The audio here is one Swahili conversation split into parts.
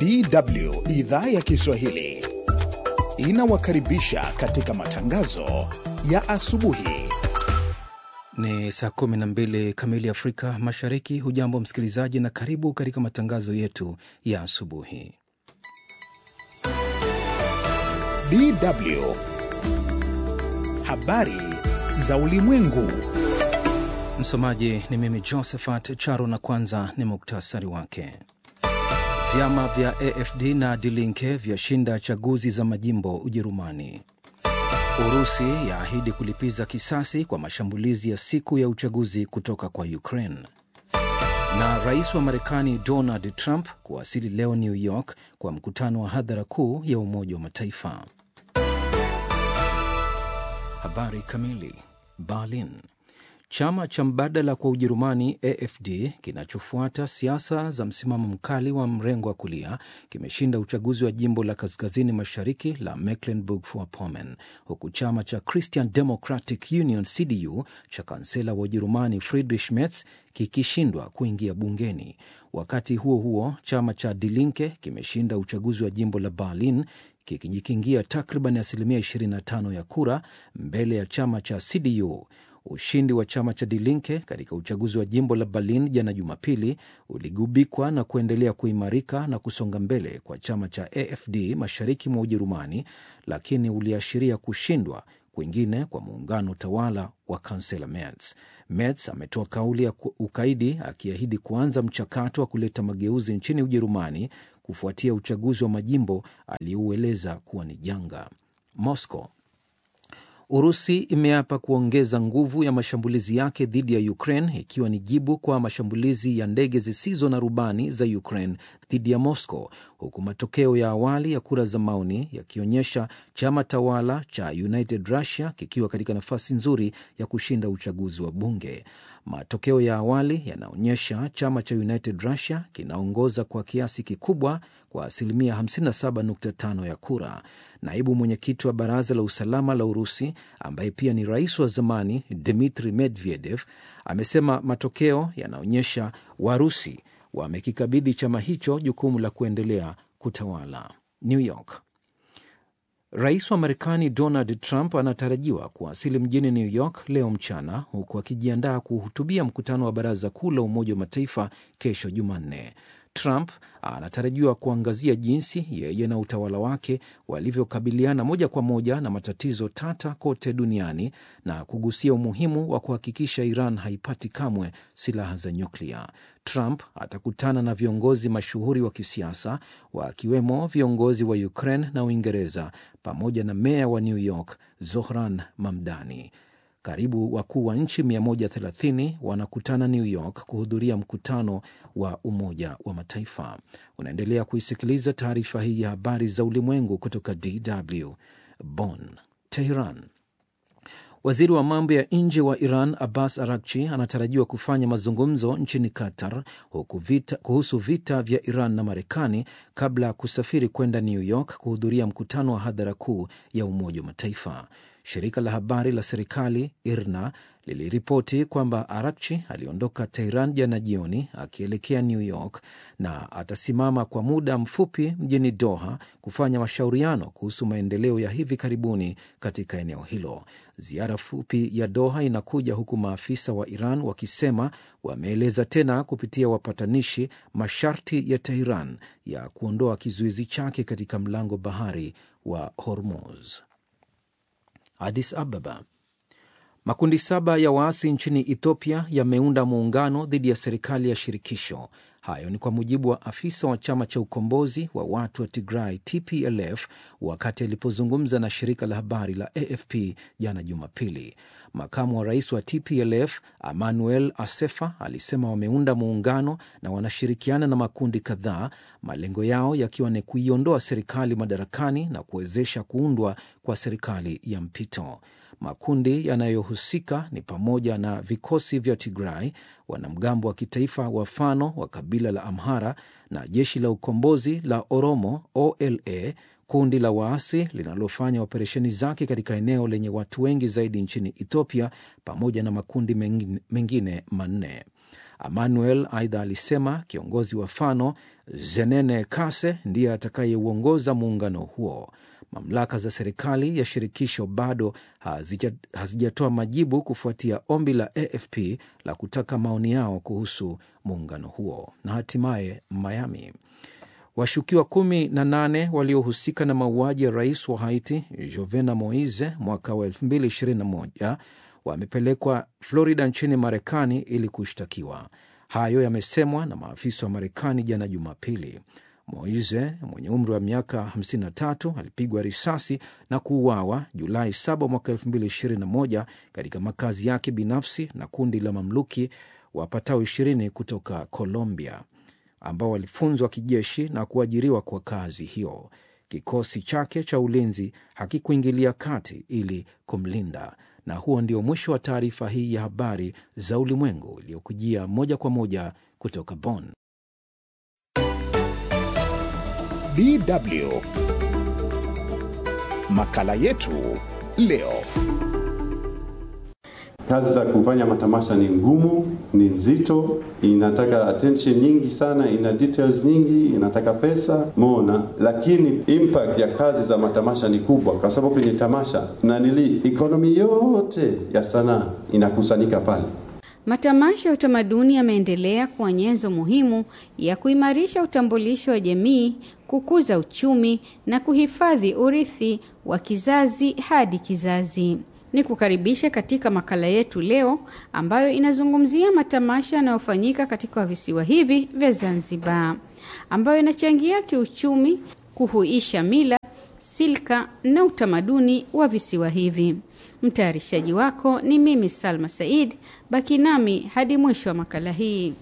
DW idhaa ya Kiswahili inawakaribisha katika matangazo ya asubuhi. Ni saa 12 kamili Afrika Mashariki. Hujambo msikilizaji, na karibu katika matangazo yetu ya asubuhi. DW habari za ulimwengu. Msomaji ni mimi Josephat Charo, na kwanza ni muktasari wake. Vyama vya AFD na Die Linke vyashinda chaguzi za majimbo Ujerumani. Urusi yaahidi kulipiza kisasi kwa mashambulizi ya siku ya uchaguzi kutoka kwa Ukraine. Na rais wa Marekani Donald Trump kuwasili leo New York kwa mkutano wa hadhara kuu ya Umoja wa Mataifa. Habari kamili. Berlin. Chama cha mbadala kwa Ujerumani AFD kinachofuata siasa za msimamo mkali wa mrengo wa kulia kimeshinda uchaguzi wa jimbo la kaskazini mashariki la Mecklenburg-Vorpommern, huku chama cha Christian Democratic Union CDU cha kansela wa Ujerumani Friedrich Merz kikishindwa kuingia bungeni. Wakati huo huo, chama cha Die Linke kimeshinda uchaguzi wa jimbo la Berlin kikijikingia takriban asilimia 25 ya kura mbele ya chama cha CDU. Ushindi wa chama cha Die Linke katika uchaguzi wa jimbo la Berlin jana Jumapili uligubikwa na kuendelea kuimarika na kusonga mbele kwa chama cha AFD mashariki mwa Ujerumani, lakini uliashiria kushindwa kwingine kwa muungano tawala wa kansela Merz. Merz ametoa kauli ya ukaidi akiahidi kuanza mchakato wa kuleta mageuzi nchini Ujerumani kufuatia uchaguzi wa majimbo aliyoueleza kuwa ni janga. Moscow Urusi imeapa kuongeza nguvu ya mashambulizi yake dhidi ya Ukraine ikiwa ni jibu kwa mashambulizi ya ndege zisizo na rubani za Ukraine dhidi ya Moscow, huku matokeo ya awali ya kura za maoni yakionyesha chama tawala cha United Russia kikiwa katika nafasi nzuri ya kushinda uchaguzi wa bunge. Matokeo ya awali yanaonyesha chama cha United Russia kinaongoza kwa kiasi kikubwa kwa asilimia 57.5 ya kura. Naibu mwenyekiti wa baraza la usalama la Urusi ambaye pia ni rais wa zamani Dmitri Medvedev amesema matokeo yanaonyesha Warusi wamekikabidhi chama hicho jukumu la kuendelea kutawala. New York. Rais wa Marekani Donald Trump anatarajiwa kuwasili mjini New York leo mchana, huku akijiandaa kuhutubia mkutano wa baraza kuu la Umoja wa Mataifa kesho Jumanne. Trump anatarajiwa kuangazia jinsi yeye na utawala wake walivyokabiliana moja kwa moja na matatizo tata kote duniani na kugusia umuhimu wa kuhakikisha Iran haipati kamwe silaha za nyuklia. Trump atakutana na viongozi mashuhuri wa kisiasa wakiwemo viongozi wa Ukraine na Uingereza pamoja na meya wa New York Zohran Mamdani. Karibu wakuu wa nchi 130 wanakutana New York kuhudhuria mkutano wa Umoja wa Mataifa. Unaendelea kuisikiliza taarifa hii ya habari za ulimwengu kutoka DW Bonn. Teheran. Waziri wa mambo ya nje wa Iran Abbas Arakchi anatarajiwa kufanya mazungumzo nchini Qatar huku vita, kuhusu vita vya Iran na Marekani kabla ya kusafiri kwenda New York kuhudhuria mkutano wa hadhara kuu ya Umoja wa Mataifa. Shirika la habari la serikali IRNA liliripoti kwamba Arakchi aliondoka Tehran jana jioni akielekea New York na atasimama kwa muda mfupi mjini Doha kufanya mashauriano kuhusu maendeleo ya hivi karibuni katika eneo hilo. Ziara fupi ya Doha inakuja huku maafisa wa Iran wakisema wameeleza tena kupitia wapatanishi masharti ya Tehran ya kuondoa kizuizi chake katika mlango bahari wa Hormuz. Addis Ababa. Makundi saba ya waasi nchini Ethiopia yameunda muungano dhidi ya serikali ya shirikisho. Hayo ni kwa mujibu wa afisa wa chama cha ukombozi wa watu wa Tigray TPLF wakati alipozungumza na shirika la habari la AFP jana Jumapili. Makamu wa rais wa TPLF Emmanuel Asefa alisema wameunda muungano na wanashirikiana na makundi kadhaa, malengo yao yakiwa ni kuiondoa serikali madarakani na kuwezesha kuundwa kwa serikali ya mpito. Makundi yanayohusika ni pamoja na vikosi vya Tigray, wanamgambo wa kitaifa wa Fano wa kabila la Amhara na jeshi la ukombozi la Oromo OLA, kundi la waasi linalofanya operesheni zake katika eneo lenye watu wengi zaidi nchini Ethiopia, pamoja na makundi mengine manne. Emmanuel aidha alisema kiongozi wa Fano Zenene Kase ndiye atakayeuongoza muungano huo. Mamlaka za serikali ya shirikisho bado hazijatoa majibu kufuatia ombi la AFP la kutaka maoni yao kuhusu muungano huo. Na hatimaye Miami, washukiwa kumi na nane waliohusika na mauaji ya rais wa Haiti Jovenel Moise mwaka wa 2021 wamepelekwa Florida nchini Marekani ili kushtakiwa. Hayo yamesemwa na maafisa wa Marekani jana Jumapili. Moise mwenye umri wa miaka 53 alipigwa risasi na kuuawa Julai 7 mwaka 2021 katika makazi yake binafsi na kundi la mamluki wapatao 20 kutoka Colombia ambao walifunzwa kijeshi na kuajiriwa kwa kazi hiyo. Kikosi chake cha ulinzi hakikuingilia kati ili kumlinda. Na huo ndio mwisho wa taarifa hii ya habari za ulimwengu iliyokujia moja kwa moja kutoka Bonn. DW makala yetu leo. Kazi za kufanya matamasha ni ngumu, ni nzito, inataka attention nyingi sana, ina details nyingi, inataka pesa mona, lakini impact ya kazi za matamasha ni kubwa, kwa sababu kwenye tamasha na nili economy yote ya sanaa inakusanyika pale. Matamasha ya utamaduni yameendelea kuwa nyenzo muhimu ya kuimarisha utambulisho wa jamii, kukuza uchumi na kuhifadhi urithi wa kizazi hadi kizazi. Ni kukaribisha katika makala yetu leo ambayo inazungumzia matamasha yanayofanyika katika visiwa hivi vya Zanzibar, ambayo inachangia kiuchumi, kuhuisha mila, silka na utamaduni wa visiwa hivi. Mtayarishaji wako ni mimi Salma Said. Baki nami hadi mwisho wa makala hii.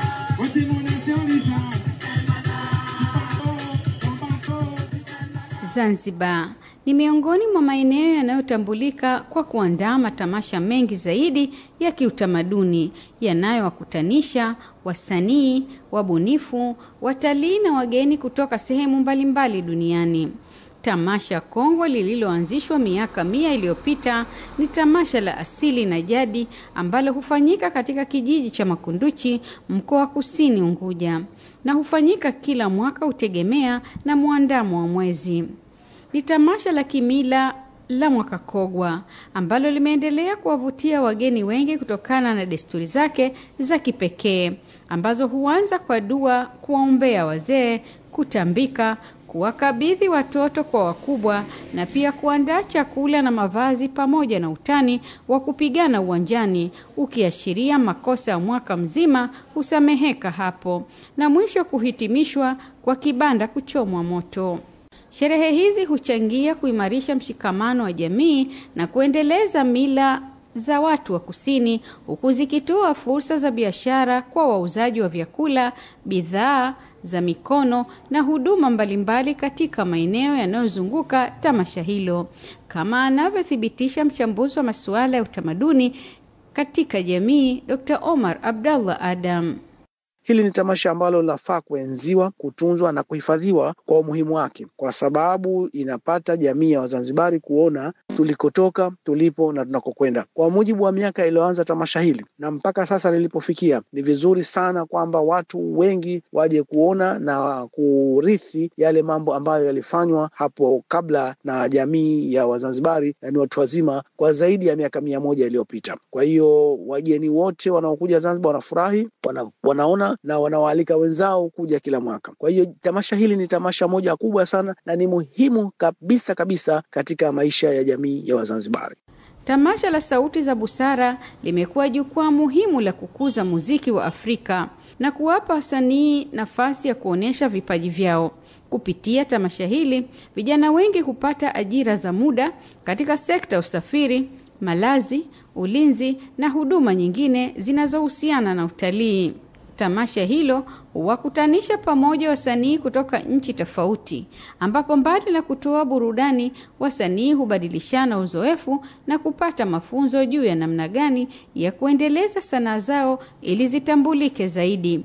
Zanzibar ni miongoni mwa maeneo yanayotambulika kwa kuandaa matamasha mengi zaidi ya kiutamaduni yanayowakutanisha wasanii, wabunifu, watalii na wageni kutoka sehemu mbalimbali duniani. Tamasha kongwe lililoanzishwa miaka mia iliyopita ni tamasha la asili na jadi ambalo hufanyika katika kijiji cha Makunduchi, mkoa wa Kusini Unguja, na hufanyika kila mwaka, hutegemea na mwandamo wa mwezi. Ni tamasha la kimila la mwaka Kogwa ambalo limeendelea kuwavutia wageni wengi kutokana na desturi zake za kipekee ambazo huanza kwa dua, kuwaombea wazee, kutambika, kuwakabidhi watoto kwa wakubwa na pia kuandaa chakula na mavazi pamoja na utani wa kupigana uwanjani ukiashiria makosa ya mwaka mzima husameheka hapo na mwisho kuhitimishwa kwa kibanda kuchomwa moto. Sherehe hizi huchangia kuimarisha mshikamano wa jamii na kuendeleza mila za watu wa kusini huku zikitoa fursa za biashara kwa wauzaji wa vyakula, bidhaa za mikono na huduma mbalimbali katika maeneo yanayozunguka tamasha hilo, kama anavyothibitisha mchambuzi wa masuala ya utamaduni katika jamii Dr. Omar Abdallah Adam. Hili ni tamasha ambalo linafaa kuenziwa, kutunzwa na kuhifadhiwa kwa umuhimu wake, kwa sababu inapata jamii ya Wazanzibari kuona tulikotoka, tulipo na tunakokwenda. Kwa mujibu wa miaka iliyoanza tamasha hili na mpaka sasa lilipofikia, ni vizuri sana kwamba watu wengi waje kuona na kurithi yale mambo ambayo yalifanywa hapo kabla na jamii ya Wazanzibari, na ni watu wazima kwa zaidi ya miaka mia moja iliyopita. Kwa hiyo wageni wote wanaokuja Zanzibar wanafurahi, wana, wanaona na wanawaalika wenzao kuja kila mwaka. Kwa hiyo tamasha hili ni tamasha moja kubwa sana na ni muhimu kabisa kabisa katika maisha ya jamii ya Wazanzibari. Tamasha la Sauti za Busara limekuwa jukwaa muhimu la kukuza muziki wa Afrika na kuwapa wasanii nafasi ya kuonyesha vipaji vyao. Kupitia tamasha hili, vijana wengi hupata ajira za muda katika sekta ya usafiri, malazi, ulinzi na huduma nyingine zinazohusiana na utalii. Tamasha hilo huwakutanisha pamoja wasanii kutoka nchi tofauti, ambapo mbali na kutoa burudani, wasanii hubadilishana uzoefu na kupata mafunzo juu ya namna gani ya kuendeleza sanaa zao ili zitambulike zaidi.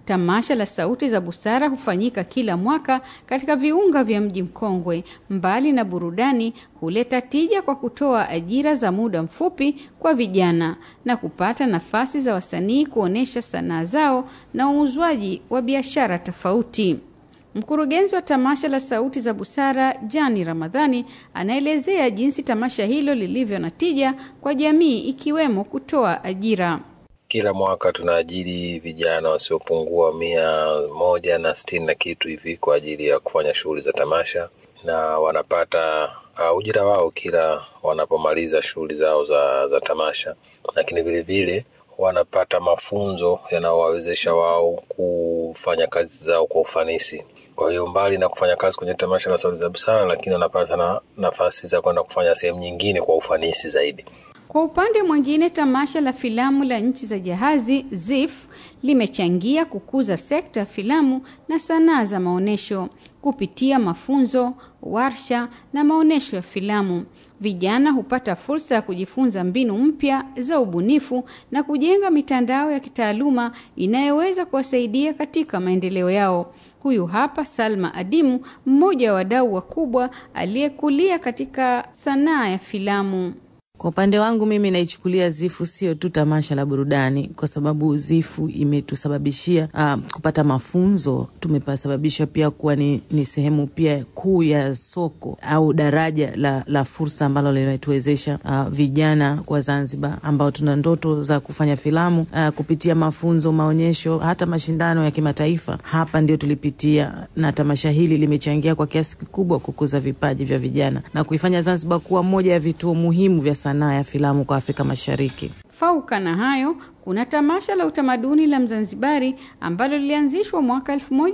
Tamasha la Sauti za Busara hufanyika kila mwaka katika viunga vya mji mkongwe. Mbali na burudani, huleta tija kwa kutoa ajira za muda mfupi kwa vijana na kupata nafasi za wasanii kuonesha sanaa zao na uuzwaji wa biashara tofauti. Mkurugenzi wa tamasha la Sauti za Busara, Jani Ramadhani, anaelezea jinsi tamasha hilo lilivyo na tija kwa jamii ikiwemo kutoa ajira. Kila mwaka tunaajiri vijana wasiopungua mia moja na sitini na kitu hivi kwa ajili ya kufanya shughuli za tamasha, na wanapata uh, ujira wao kila wanapomaliza shughuli zao za, za tamasha, lakini vilevile wanapata mafunzo yanayowawezesha wao kufanya kazi zao kwa ufanisi. Kwa hiyo mbali na kufanya kazi kwenye tamasha la Sauti za Busara, lakini wanapata na nafasi za kwenda kufanya sehemu nyingine kwa ufanisi zaidi. Kwa upande mwingine, tamasha la filamu la nchi za jahazi ZIF limechangia kukuza sekta ya filamu na sanaa za maonyesho kupitia mafunzo, warsha na maonyesho ya filamu. Vijana hupata fursa ya kujifunza mbinu mpya za ubunifu na kujenga mitandao ya kitaaluma inayoweza kuwasaidia katika maendeleo yao. Huyu hapa Salma Adimu, mmoja wa wadau wakubwa aliyekulia katika sanaa ya filamu. Kwa upande wangu mimi naichukulia Zifu sio tu tamasha la burudani, kwa sababu Zifu imetusababishia uh, kupata mafunzo. Tumepasababisha pia kuwa ni, ni sehemu pia kuu ya soko au daraja la, la fursa ambalo limetuwezesha uh, vijana kwa Zanzibar ambao tuna ndoto za kufanya filamu uh, kupitia mafunzo, maonyesho, hata mashindano ya kimataifa. Hapa ndio tulipitia, na tamasha hili limechangia kwa kiasi kikubwa kukuza vipaji vya vijana na kuifanya Zanzibar kuwa moja ya vituo muhimu vya sanaa ya filamu kwa Afrika Mashariki. Fauka na hayo, kuna tamasha la utamaduni la Mzanzibari ambalo lilianzishwa mwaka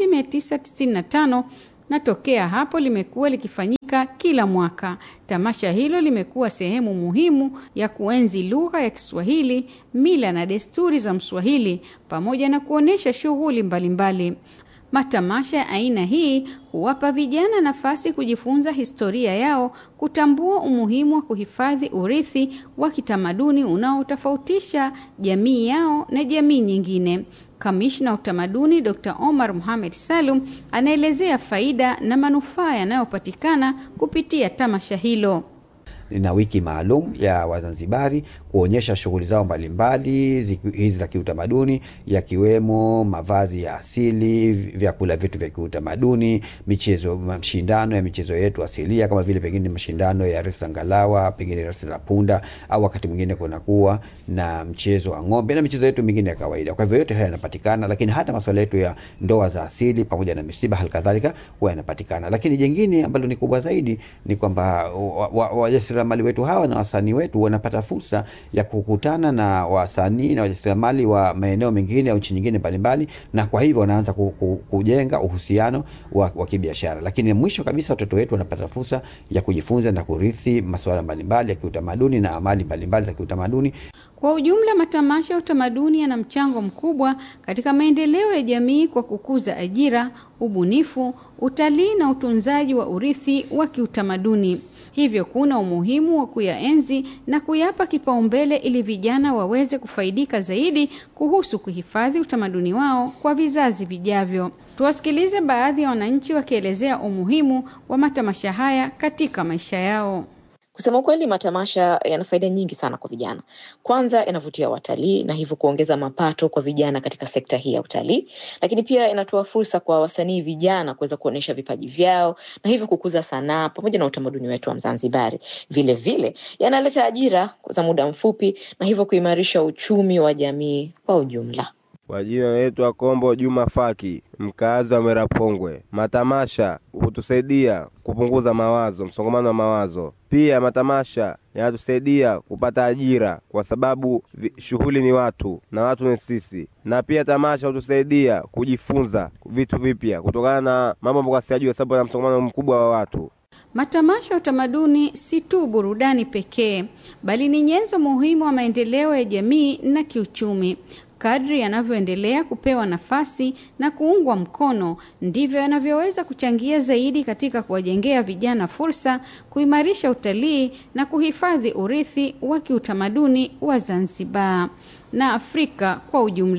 1995 na tokea hapo limekuwa likifanyika kila mwaka. Tamasha hilo limekuwa sehemu muhimu ya kuenzi lugha ya Kiswahili, mila na desturi za Mswahili pamoja na kuonesha shughuli mbalimbali. Matamasha ya aina hii huwapa vijana nafasi kujifunza historia yao, kutambua umuhimu wa kuhifadhi urithi wa kitamaduni unaotofautisha jamii yao na jamii nyingine. Kamishna wa utamaduni Dr. Omar Mohamed Salum anaelezea faida na manufaa yanayopatikana kupitia tamasha hilo. na wiki maalum ya Wazanzibari kuonyesha shughuli zao mbalimbali hizi za kiutamaduni, yakiwemo mavazi ya asili, vyakula vyetu vya kiutamaduni, michezo, mashindano ya michezo yetu asilia kama vile pengine mashindano ya resi za ngalawa, pengine resi za punda, au wakati mwingine kunakuwa na mchezo wa ng'ombe na michezo yetu mingine ya kawaida. Kwa hivyo yote haya yanapatikana, lakini hata masuala yetu ya ndoa za asili pamoja na misiba halikadhalika huwa yanapatikana. Lakini jingine ambalo ni kubwa zaidi ni kwamba wajasiriamali wetu hawa na wasanii wetu wanapata fursa ya kukutana na wasanii na wajasiriamali wa maeneo mengine au nchi nyingine mbalimbali, na kwa hivyo wanaanza ku, ku, kujenga uhusiano wa, wa kibiashara. Lakini mwisho kabisa watoto wetu wanapata fursa ya kujifunza na kurithi masuala mbalimbali ya kiutamaduni na amali mbalimbali za kiutamaduni. Kwa ujumla, matamasha ya utamaduni yana mchango mkubwa katika maendeleo ya jamii kwa kukuza ajira, ubunifu, utalii na utunzaji wa urithi wa kiutamaduni. Hivyo kuna umuhimu wa kuyaenzi na kuyapa kipaumbele ili vijana waweze kufaidika zaidi kuhusu kuhifadhi utamaduni wao kwa vizazi vijavyo. Tuwasikilize baadhi ya wananchi wakielezea umuhimu wa matamasha haya katika maisha yao. Kusema ukweli, matamasha yana faida nyingi sana kwa vijana. Kwanza, yanavutia watalii na hivyo kuongeza mapato kwa vijana katika sekta hii ya utalii, lakini pia inatoa fursa kwa wasanii vijana kuweza kuonyesha vipaji vyao na hivyo kukuza sanaa pamoja na utamaduni wetu wa Mzanzibari. Vile vile yanaleta ajira za muda mfupi na hivyo kuimarisha uchumi wa jamii kwa ujumla. Kwa jina naitwa Kombo Juma Faki, mkaazi wa Merapongwe. Matamasha hutusaidia kupunguza mawazo, msongamano wa mawazo. Pia matamasha yanatusaidia kupata ajira, kwa sababu shughuli ni watu na watu ni sisi, na pia tamasha hutusaidia kujifunza vitu vipya kutokana na mambo ambayo siyajua, sababu na msongamano mkubwa wa watu. Matamasha ya utamaduni si tu burudani pekee, bali ni nyenzo muhimu wa maendeleo ya jamii na kiuchumi. Kadri yanavyoendelea kupewa nafasi na kuungwa mkono, ndivyo yanavyoweza kuchangia zaidi katika kuwajengea vijana fursa, kuimarisha utalii na kuhifadhi urithi wa kiutamaduni wa Zanzibar na Afrika kwa ujumla.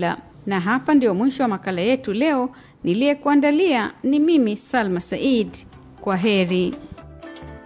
Na hapa ndio mwisho wa makala yetu leo. Niliyekuandalia ni mimi Salma Said. Kwa heri.